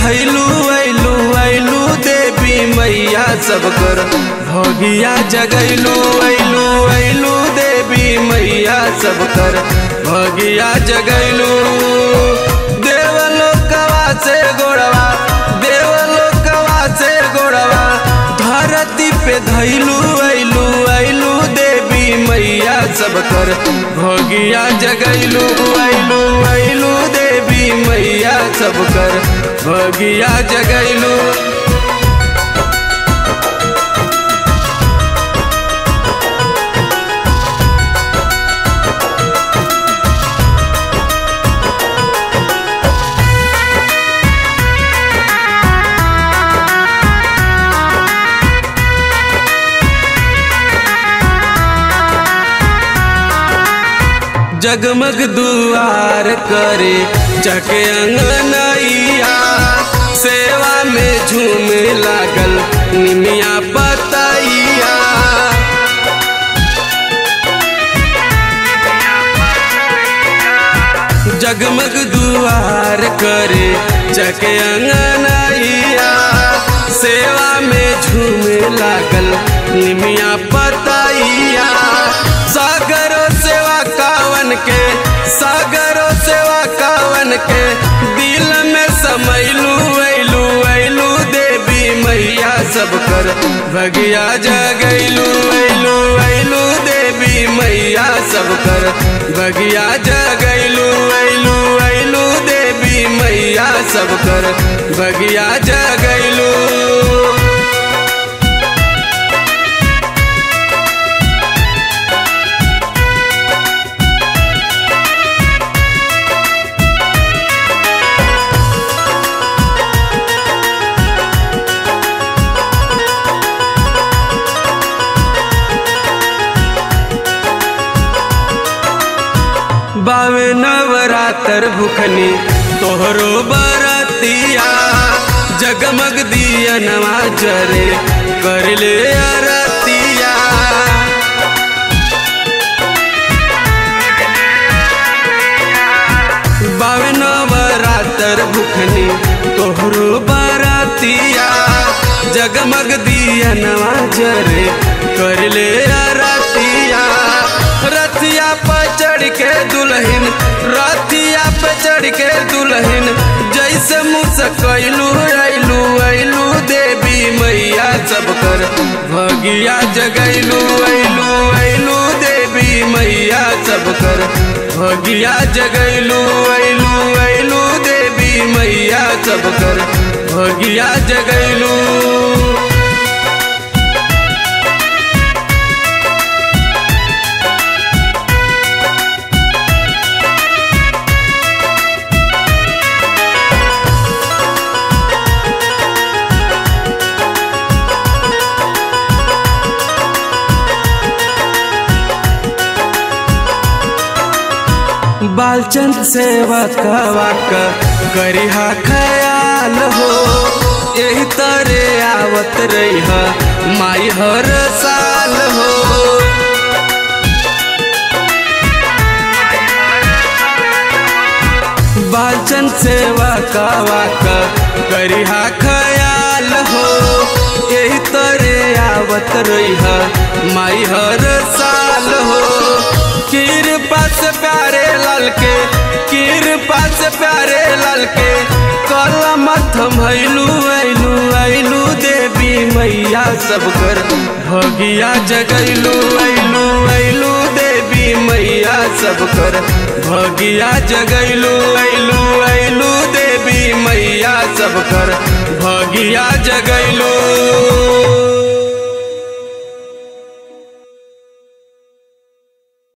धैलू ऐलू ऐलू देवी मैया सब कर भगिया जगैलू ऐलू ऐलू देवी मैया सब कर भगिया जगैलू देवलोकवा से गोड़वा देवलोकवा से गोड़वा धरती पे धैलू ऐलू ऐलू देवी मैया सब कर भगिया जगैलू ऐलू ऐलू देवी मैया सब कर भगिया जगैलू जगमग दुआर करे चके अंगनैया सेवा में झूमे लागल निमिया पतैया जगमग दुआर करे चके अंगनैया सेवा में झूमे लागल निमिया पतैया सागरो सेवा कावन के सागरो सेवा कावन के दिल में समैलू ऐलू ऐलू देवी मैया सब कर भगिया जगैलू ऐलू ऐलू देवी मैया सब कर भगिया जगैलू ऐलू ऐलू देवी मैया सब कर भगिया जगैलू बावे नवरातर भुखनी तोहरो बरतिया जगमग दिया नवा जरे कर ले अरतिया बावे नवरातर भुखनी तोहरो बरतिया जगमग दिया नवा जरे कर ले अरतिया रथिया पर चढ़ के दुल्हन रथिया पे चढ़ के दुल्हन जैसे मुसकैलू ऐलू ऐलू देवी मैया सब कर भगिया जगैलू ऐलू ऐलू देवी मैया सब कर भगिया जगैलू ऐलू ऐलू देवी मैया सब कर भगिया जगैलू बालचंद सेवा कवा करिहा ख्याल हो यही तरे आवत रही माई हर साल हो बालचंद सेवा कवा करिहा ख्याल हो यही तरे आवत रही माई हर साल हो कृपा से प्यारे लाल के कृपा से प्यारे लाल के कलम थमैलू ऐलू ऐलू देवी मैया सब कर भगिया जगैलू ऐलू ऐलू देवी मैया सब कर भगिया जगैलू ऐलू ऐलू देवी मैया सब कर भगिया जगैलू